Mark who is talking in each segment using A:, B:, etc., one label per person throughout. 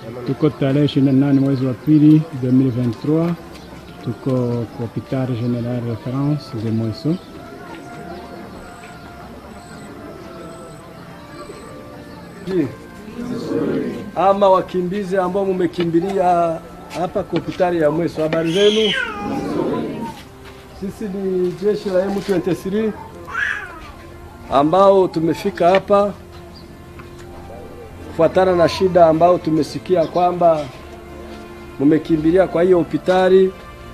A: Tuko tarehe 28 mwezi wa pili 2023, tuko kwa hopital general reference de Mweso.
B: Je, ama wakimbizi ambao mumekimbilia hapa kwa hospitali ya Mweso, habari zenu? Sisi ni jeshi la M23 ambao tumefika hapa kufuatana na shida ambao tumesikia kwamba mumekimbilia kwa hiyo hospitali,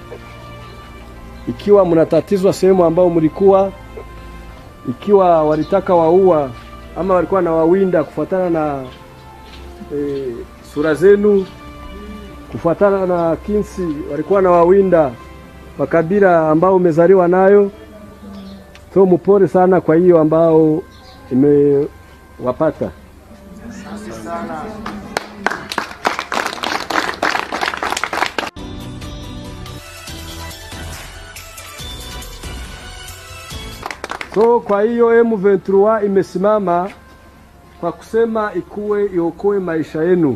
B: ikiwa mnatatizwa sehemu ambao mlikuwa, ikiwa walitaka waua ama walikuwa na wawinda kufuatana na e, sura zenu, kufuatana na kinsi walikuwa na wawinda wa kabila ambao umezaliwa nayo. So mupore sana kwa hiyo ambao imewapata. So kwa hiyo M23 imesimama kwa kusema ikuwe iokoe maisha yenu.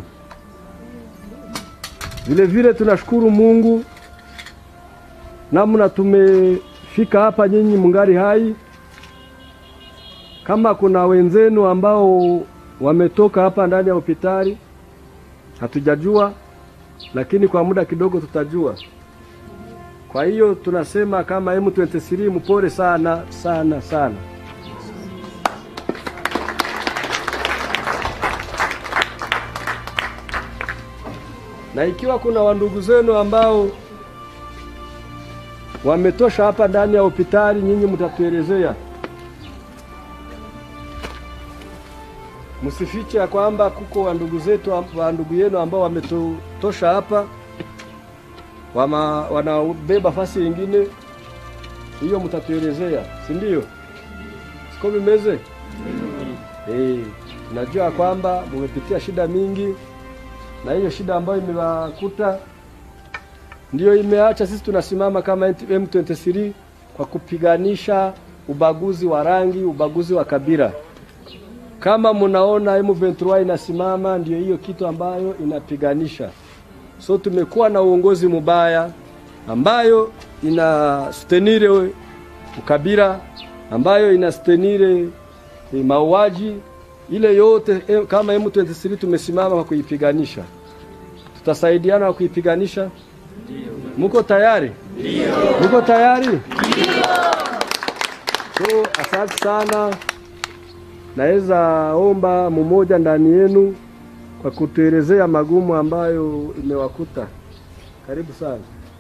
B: Vile vile tunashukuru Mungu namna tumefika hapa, nyinyi mungali hai. Kama kuna wenzenu ambao wametoka hapa ndani ya hospitali hatujajua, lakini kwa muda kidogo tutajua. Kwa hiyo tunasema kama M23 mpore sana sana sana. Na ikiwa kuna wandugu zenu ambao wametosha hapa ndani ya hospitali, nyinyi mtatuelezea. Msifiche ya kwamba kuko wandugu zetu wandugu yenu ambao wametosha hapa wama, wanabeba fasi nyingine, hiyo mtatuelezea, si ndio? Siko mimeze eh, najua kwamba mumepitia shida mingi, na hiyo shida ambayo imewakuta ndiyo imeacha sisi tunasimama kama M23 kwa kupiganisha ubaguzi wa rangi, ubaguzi wa kabila. Kama mnaona M23 inasimama, ndio hiyo kitu ambayo inapiganisha. So tumekuwa na uongozi mubaya ambayo inastenire ukabila, ambayo inastenire mauaji ile yote. Kama M23 tumesimama kwa kuipiganisha, tutasaidiana kwa kuipiganisha. Muko tayari? Ndio. Muko tayari? Ndio. So asante sana, naweza omba mmoja ndani yenu kwa kutuelezea magumu ambayo imewakuta. Karibu sana.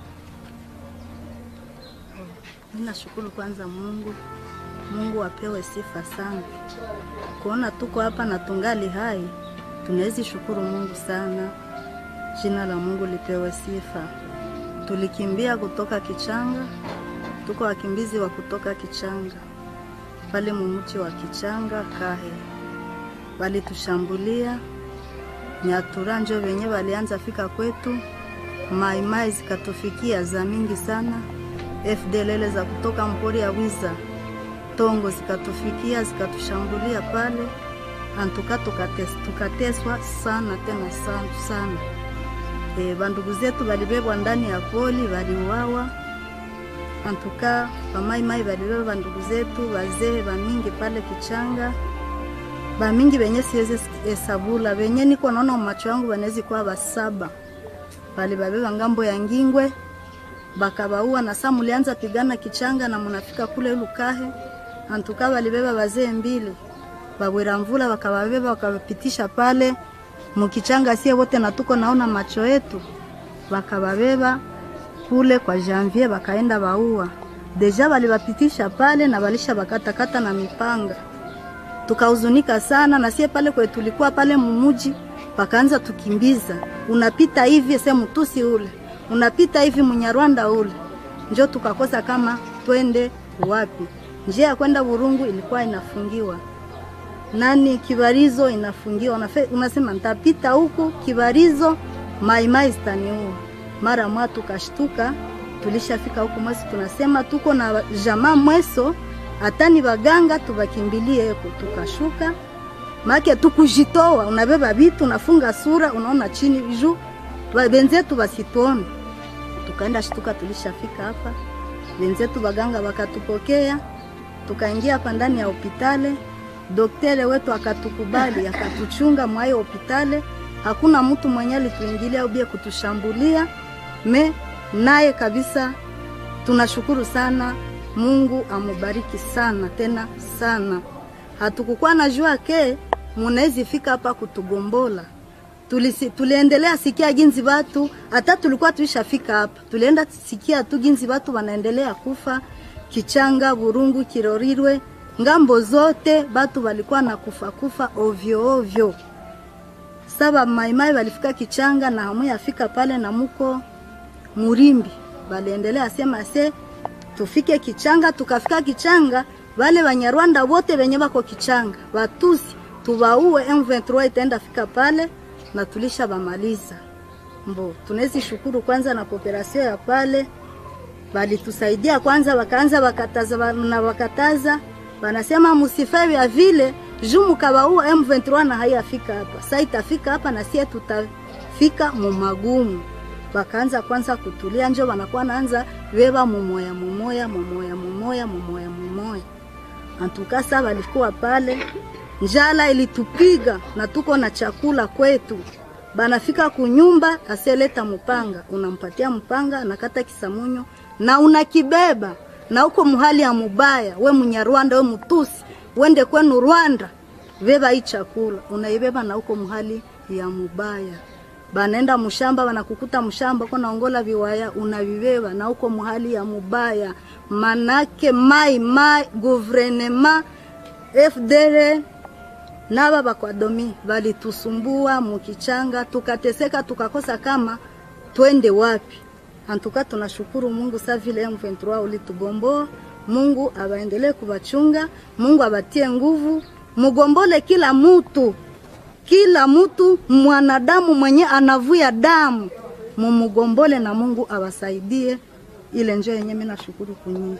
C: Mimi nashukuru kwanza Mungu. Mungu apewe sifa sana. Kuona tuko hapa na tungali hai, tunaweza shukuru Mungu sana. Jina la Mungu lipewe sifa. Tulikimbia kutoka Kichanga, tuko wakimbizi wa kutoka Kichanga pale mumuchi wa Kichanga Kahe, walitushambulia Nyatura njo wenye walianza fika kwetu, maimai zikatufikia za mingi sana, FDLL za kutoka mpori ya Wiza Tongo zikatufikia zikatushambulia pale, antuka tukates, tukateswa sana tena sana, sana. E, bandugu zetu balibebwa ndani ya poli waliuawa, antuka bamaimai balibeba bandugu zetu bazee bamingi pale Kichanga bamingi benye siwezi hesabula benye niko naona macho yangu banawezi kuwa basaba bali babeba ngambo ya Ngingwe bakabaua na saa mulianza pigana Kichanga na munafika kule Lukahe antuka balibeba bazee mbili babwera mvula bakababeba bakabapitisha pale mukichanga sie wote na tuko naona macho yetu bakababeba kule kwa Janvier bakaenda baua deja balibapitisha pale na balisha bakatakata na mipanga tukahuzunika sana na sie pale kwe tulikuwa pale mumuji, pakaanza tukimbiza, unapita hivi se mtusi ule, unapita hivi munyarwanda ule, njo tukakosa kama twende wapi. Njia ya kwenda Burungu ilikuwa inafungiwa, nani Kibarizo inafungiwa. Unafe, unasema nitapita huku Kibarizo, maimai zitaniua. Mara mwa tukashtuka, tulishafika huku Mweso, tunasema tuko na jamaa Mweso hata ni baganga tubakimbilie huko. Tukashuka make tukujitoa, unabeba vitu unafunga sura, unaona chini juu Ba- benzetu basituone. Tukaenda shtuka, tulishafika hapa, benzetu baganga wakatupokea, tukaingia hapa ndani ya hopitale. Doktere wetu akatukubali, akatuchunga mwa hiyo hopitale. Hakuna mtu mwenye alituingilia au bia kutushambulia me naye kabisa. Tunashukuru sana, Mungu amubariki sana tena sana. Hatukukuwa na jua ke munawezi fika hapa kutugombola tulisi, tuliendelea sikia ginzi watu hata tulikuwa tuishafika hapa, tulienda sikia tu ginzi watu wanaendelea kufa Kichanga, Burungu, Kirorirwe, ngambo zote batu walikuwa na kufa kufa ovyo ovyo. Saba maimai walifika Kichanga na hamu yafika pale na muko Murimbi, waliendelea sema se tufike Kichanga. Tukafika Kichanga, wale Wanyarwanda wote wenye wako Kichanga Watusi tuwaue, M23 itaenda fika pale na tulisha bamaliza. Mbo tunawezi shukuru kwanza na kooperasio ya pale, walitusaidia kwanza, wakaanza wakataza na wakataza, wanasema msife ya vile juu mkawaua M23 na hayafika hapa, sasa itafika hapa na sie tutafika mumagumu. Wakaanza kwanza kutulia, njo wanakuwa naanza beba mumoya mumoya mumoya mumoya mumoya mumoya. Antukasa walikuwa pale njala ilitupiga na tuko na chakula kwetu. Banafika kunyumba, aseleta mpanga, unampatia mpanga, anakata kisamunyo na unakibeba na uko muhali ya mubaya, we Munyarwanda, we Mutusi, wende kwenu Rwanda, beba hii chakula, unaibeba na uko muhali ya mubaya. Banaenda mshamba, wanakukuta mshamba uko naongola viwaya, unavibeba na uko muhali ya mubaya. Manake mai mai guvernema FDL naba bakwadomi balitusumbua mukichanga, tukateseka, tukakosa kama twende wapi. Antuka tunashukuru Mungu sa vile M23 ulitugomboa. Mungu abaendelee kubachunga, Mungu abatie nguvu, mugombole kila mutu, kila mutu mwanadamu mwenye anavuya damu mumugombole, na Mungu abasaidie. Ile njo yenye mimi nashukuru kunyinyi.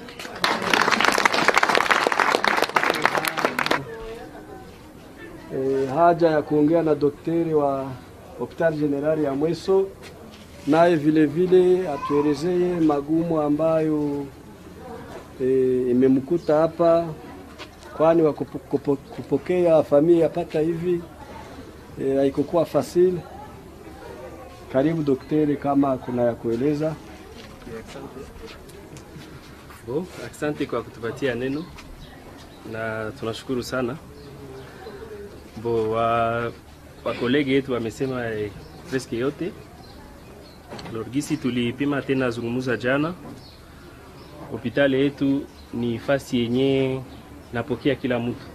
B: e, haja ya kuongea na daktari wa hospitali generali ya Mweso, naye vile vile atuelezee magumu ambayo e, imemkuta hapa, kwani wa kupo- kupo- kupokea familia pata hivi e, haikukuwa fasili. Karibu daktari, kama kuna ya kueleza.
D: Bo, asante kwa kutupatia neno na tunashukuru sana. Bo, wa wakolege yetu wamesema eh, preske yote. Lorgisi tulipima tena zungumuza jana, hospitali yetu ni fasi yenye napokea kila mtu.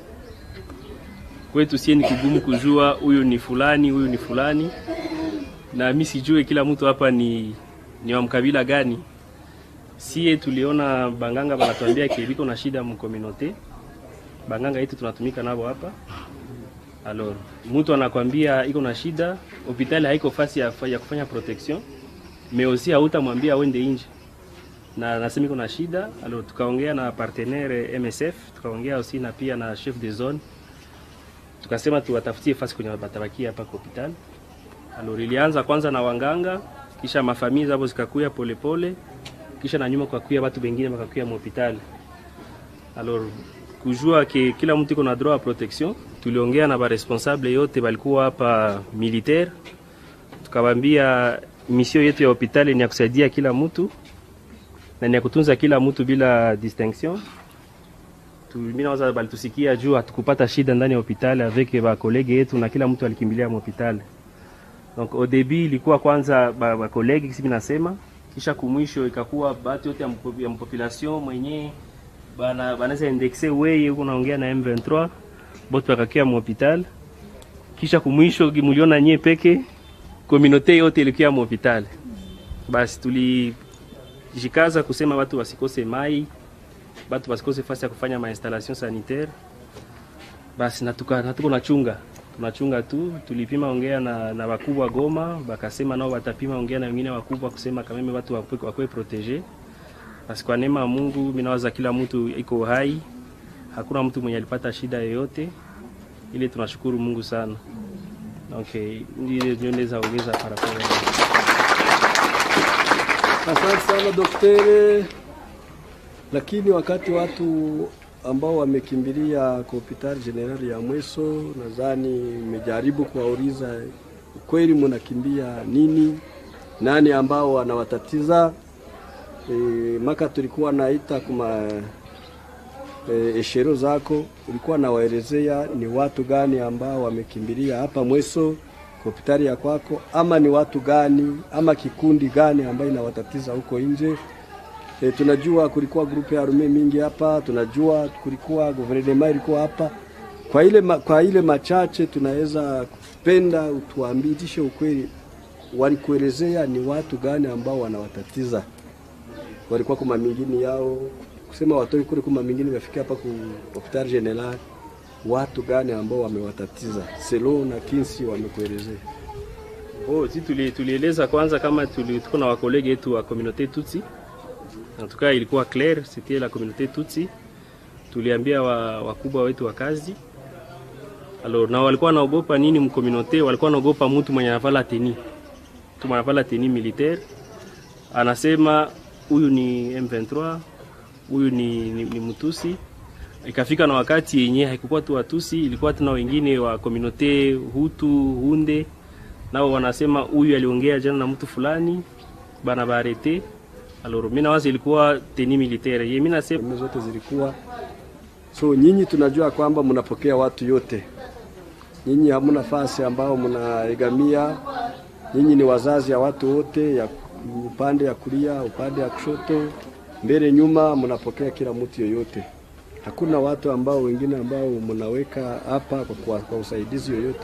D: Kwetu sie ni kugumu kujua huyu ni fulani, huyu ni fulani, na mi sijue kila mtu hapa ni, ni wa mkabila gani sie tuliona banganga banatuambia ke biko na shida mkominote banganga yetu tunatumika nabo hapa alors mtu anakwambia iko na shida hospitali haiko fasi ya, ya kufanya protection mais aussi hautamwambia wende nje na nasema iko na shida alors tukaongea na partenaire MSF tukaongea aussi na pia na chef de zone tukasema tuwatafutie fasi kwenye batabakia hapa kwa hospitali alors ilianza kwanza na wanganga kisha mafamii zabo zikakuya polepole kisha na nyuma kukakuya watu wengine wakakuya mhospitali. Alors kujua ke kila mtu iko na droit ya protection, tuliongea na baresponsable yote balikuwa hapa militaire, tukawambia mission yetu ya hospitali ni ya kusaidia kila mtu na ni ya kutunza kila mtu bila distinction. Tu- Mimi nawaza balitusikia juu hatukupata shida ndani ya hospitali avec ba kolege yetu na kila mtu alikimbilia mhospitali. Donc au début ilikuwa kwanza ba, ba kolege kisi nasema kisha kumwisho ikakuwa batu yote ya, mpo- ya mpopulation mwenye bana banaweza indexe weye huko naongea na M23 bote wakakia mhopital kisha kumwisho muliona nye peke komunote yote ilikuwa mhopital basi tulijikaza kusema watu wasikose mai batu wasikose fasi ya kufanya mainstallation sanitaire basi natuka natuko nachunga tunachunga tu tulipima ongea na, na wakubwa Goma bakasema nao watapima ongea na wengine wakubwa kusema kameme watu wakwe, wakwe protege basi kwa neema ya Mungu mimi nawaza kila mtu iko hai hakuna mtu mwenye alipata shida yoyote ile tunashukuru Mungu sana. Okay, ndiyo ndio naweza ongeza parapara.
B: Asante sana daktari. Lakini wakati watu ambao wamekimbilia kwa hospitali generali ya Mweso, nadhani mmejaribu kuwauliza kweli mnakimbia nini, nani ambao wanawatatiza e, maka tulikuwa naita kuma e, eshero zako ulikuwa nawaelezea ni watu gani ambao wamekimbilia hapa Mweso hospitali ya kwako, ama ni watu gani ama kikundi gani ambayo inawatatiza huko nje. E, tunajua kulikuwa grupu ya arume mingi hapa, tunajua kulikuwa guvernema ilikuwa hapa. Kwa ile, ma, kwa ile machache tunaweza kupenda utuambitishe ukweli, walikuelezea ni watu gani ambao wanawatatiza, walikuwa kuma mingine yao kusema watoke kule kuma mingine wafike hapa ku hospitali general, watu gani ambao wamewatatiza selo na kinsi wamekuelezea?
D: Oh, si tuli, tulieleza kwanza kama tuli, tuko na wakolege wetu wa communauté Tutsi. En tout cas ilikuwa clair, c'était la communauté Tutsi. Tuliambia wa, wakubwa wetu wa kazi. Alors na walikuwa naogopa nini mcommunauté? Walikuwa naogopa mtu mwenye anavala teni. Mtu mwenye anavala teni militaire. Anasema huyu ni M23, huyu ni, ni, ni Mtusi. Ikafika na wakati yenye haikukuwa tu Watusi, ilikuwa tuna wengine wa communauté Hutu, Hunde nao wanasema huyu aliongea jana na mtu fulani bana barete. Alors mimi nawaza ilikuwa teni militaire. Yeye mimi nasema
B: Sehemu zote zilikuwa so, nyinyi tunajua kwamba mnapokea watu yote, nyinyi hamuna fasi ambao mnaegamia. Nyinyi ni wazazi ya watu wote, ya upande ya kulia, upande ya kushoto, mbele, nyuma, mnapokea kila mtu yoyote. Hakuna watu ambao wengine ambao mnaweka hapa kwa, kwa, kwa usaidizi yoyote.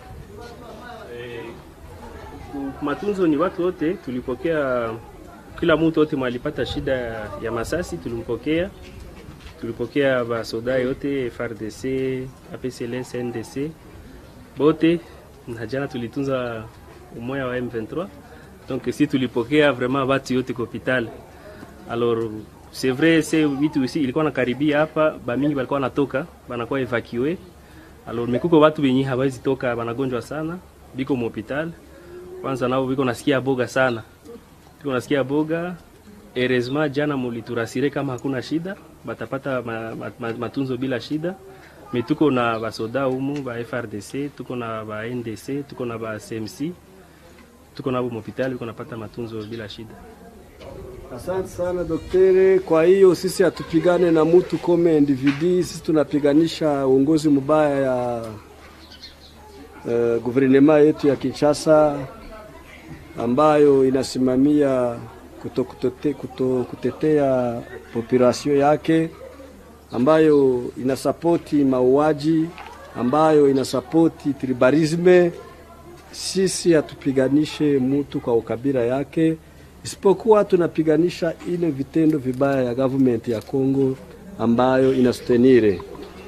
D: matunzo ni watu wote, tulipokea kila mtu wote mwalipata shida ya masasi, tulimpokea tulipokea basoda yote FARDC, APCLS, NDC bote, na jana tulitunza umoja wa M23 donc si tulipokea vraiment batu yote kwa hospital. Alors c'est vrai c'est vitu ici ilikuwa nakaribia hapa, bamingi balikuwa natoka banakuwa evacue. Alors mekuko watu wenye hawezi toka, banagonjwa sana, biko mu hospital kwanza nao biko nasikia boga sana, biko nasikia boga. Heureusement jana muliturasire kama hakuna shida, batapata ma, ma, ma, matunzo bila shida. Me tuko na basoda humu ba FRDC, tuko na ba NDC, tuko na ba CMC, tuko nabo hospitali biko napata matunzo bila shida.
B: Asante sana daktari. Kwa hiyo sisi hatupigane na mtu kome individu, sisi tunapiganisha uongozi mbaya ya uh, guvernema yetu ya Kinshasa ambayo inasimamia kuto, kutote, kuto, kutetea population yake ambayo inasapoti mauaji ambayo inasapoti tribalisme. Sisi hatupiganishe mtu kwa ukabila yake, isipokuwa tunapiganisha ile vitendo vibaya ya government ya Kongo ambayo inastenire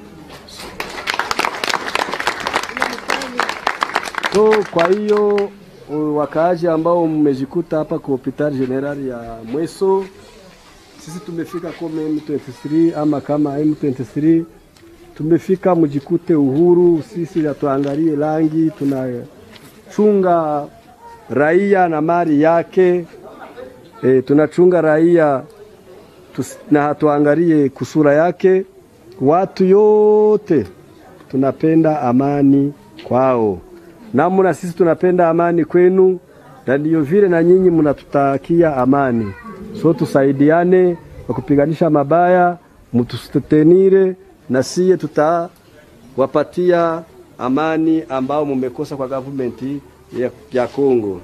B: So kwa hiyo wakaaji ambao mmejikuta hapa kwa hospitali generali ya Mweso, sisi tumefika kama M23 ama kama M23 tumefika, mjikute uhuru. Sisi hatuangalie rangi, tunachunga raia na mali yake. E, tunachunga raia tus, na hatuangalie kusura yake. Watu yote tunapenda amani kwao namna sisi tunapenda amani kwenu, na ndiyo vile na nyinyi mnatutakia amani. So tusaidiane kwa kupiganisha mabaya, mtustenire na siye tutawapatia amani ambao mumekosa kwa government ya, ya Kongo.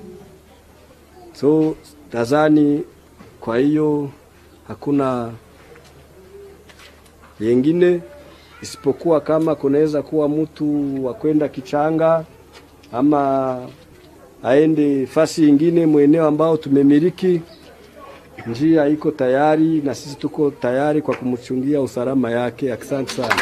B: So tazani, kwa hiyo hakuna yengine isipokuwa kama kunaweza kuwa mtu wa kwenda Kichanga ama aende fasi ingine mweneo ambao tumemiliki, njia iko tayari na sisi tuko tayari kwa kumchungia usalama yake. Asante sana.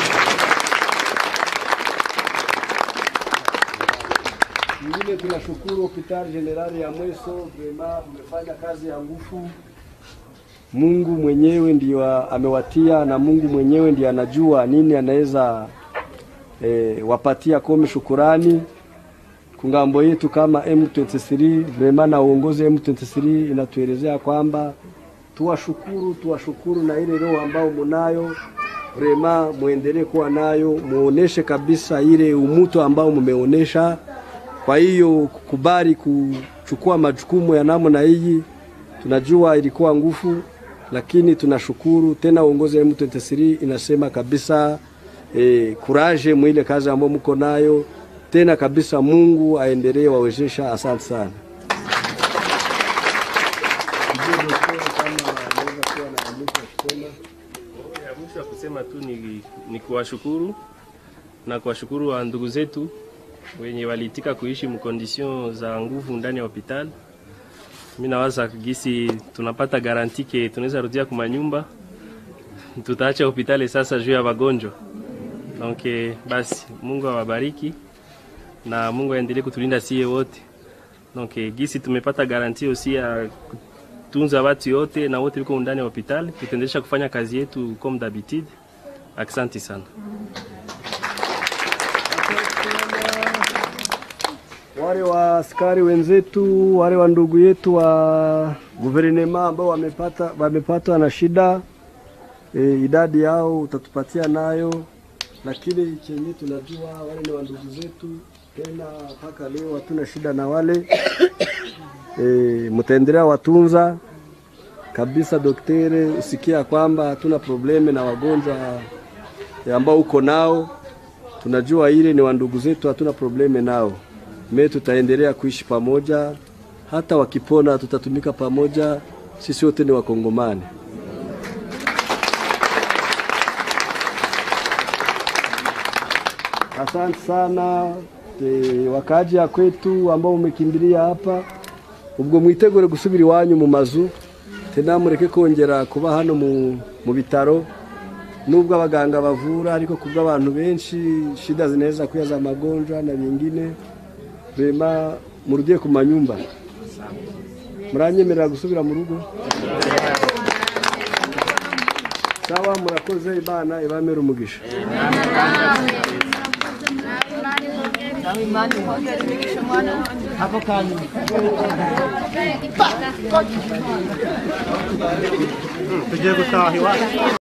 B: Ingine tunashukuru hospitali generali ya Mweso, vrema mmefanya kazi ya nguvu. Mungu mwenyewe ndio amewatia na Mungu mwenyewe ndiye anajua nini anaweza e, wapatia komi shukurani kungambo yetu kama M23 vrema na uongozi M23 inatuelezea kwamba tuwashukuru, tuwashukuru na ile roho ambao munayo vrema, muendelee kuwa nayo, muoneshe kabisa ile umuto ambao mumeonesha. Kwa hiyo kukubali kuchukua majukumu ya namna hii, tunajua ilikuwa nguvu, lakini tunashukuru tena. Uongozi wa M23 inasema kabisa eh, kuraje mwile kazi ambayo mko nayo tena kabisa. Mungu aendelee wawezesha. Asante sana.
D: Ya mwisho ya kusema tu ni, ni kuwashukuru na kuwashukuru wa ndugu zetu wenye waliitika kuishi mkondision za nguvu ndani ya hospitali. Mi nawaza gisi tunapata garanti ke tunaweza rudia kuma nyumba, tutaacha hospitali sasa juu ya wagonjwa. Donc eh, basi Mungu awabariki na Mungu aendelee kutulinda sie wote. Donc eh, gisi tumepata garanti osi ya tunza watu yote na wote liko ndani ya hospitali, tutaendelea kufanya kazi yetu comme d'habitude. Asante sana.
B: wale wa askari wenzetu, wale wa ndugu yetu wa guvernema ambao wamepata wamepatwa na shida e, idadi yao utatupatia nayo, lakini chenye tunajua wale ni wa ndugu zetu, tena mpaka leo hatuna shida na wale e, mtaendelea watunza kabisa. Doktere, usikia kwamba hatuna probleme na wagonjwa e, ambao uko nao, tunajua ile ni wa ndugu zetu, hatuna probleme nao me tutaendelea kuishi pamoja, hata wakipona tutatumika pamoja. Sisi wote ni Wakongomani. Asante sana e, wakaji ya kwetu ambao umekimbilia hapa, ubwo mwitegure gusubira iwanyu mu mazu tena mureke kongera kuba hano mu, mu bitaro nubwo abaganga bavura ariko kubwo abantu benshi shida zinaweza kuya za magonjwa na vingine vema murudie ku manyumba muranyemerera gusubira mu rugo sawa murakoze imana ibamere umugisha
E: tugiye gutaha iwacu